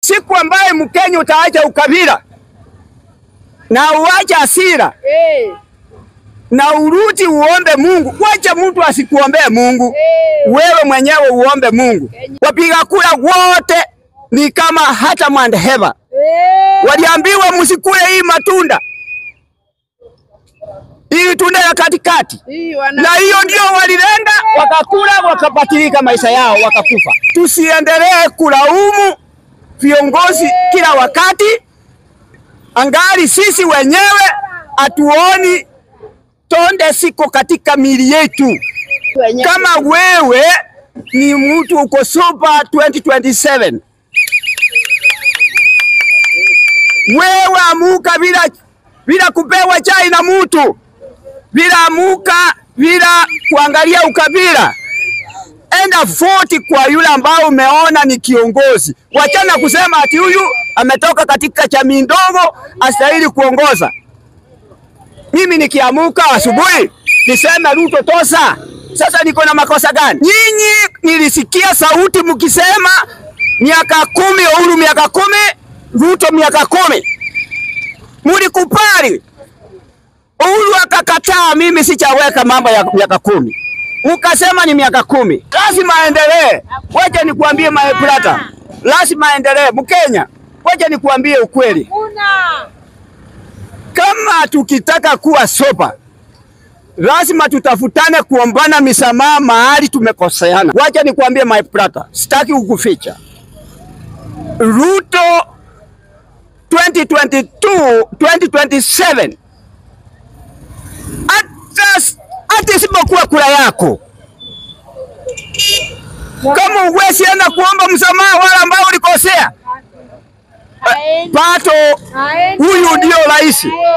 siku ambaye Mkenya utaacha ukabila na uache hasira Eh, na urudi uombe Mungu. Wacha mtu asikuombee Mungu, eh, wewe mwenyewe uombe Mungu. Wapiga kura wote ni kama hata mandheva eh. waliambiwa msikule hii matunda, hii tunda ya katikati, Hii wana- na hiyo ndio walilenga, wakakula, wakabatilika maisha yao, wakakufa. Tusiendelee kulaumu viongozi kila wakati, angali sisi wenyewe hatuoni tonde siko katika mili yetu. wenye- Kama wewe ni mtu uko super 2027 wewe amuka bila bila kupewa chai na mtu, bila amuka bila kuangalia ukabila. Enda voti kwa yule ambao umeona ni kiongozi. Wachana kusema ati huyu ametoka katika jamii ndogo astahili kuongoza. Mimi nikiamuka asubuhi niseme Ruto tosa, sasa niko na makosa gani? Nyinyi nilisikia sauti mkisema miaka kumi, Uhuru miaka kumi, Ruto miaka kumi, mulikubali. Uhuru akakataa, mimi sichaweka mambo ya miaka kumi, ukasema ni miaka kumi, lazima aendelee. Wacha nikuambie my brother, lazima aendelee. Mkenya, wacha nikuambie ukweli Hakuna. kama tukitaka kuwa sopa lazima tutafutane kuombana misamaha mahali tumekoseana. Wacha nikwambie my brother, sitaki kukuficha. Ruto 2022 2027 hata hata isipokuwa kura yako, kama uwezi enda kuomba msamaha wale ambao ulikosea, Haendi. pato Haendi. huyu ndio rais.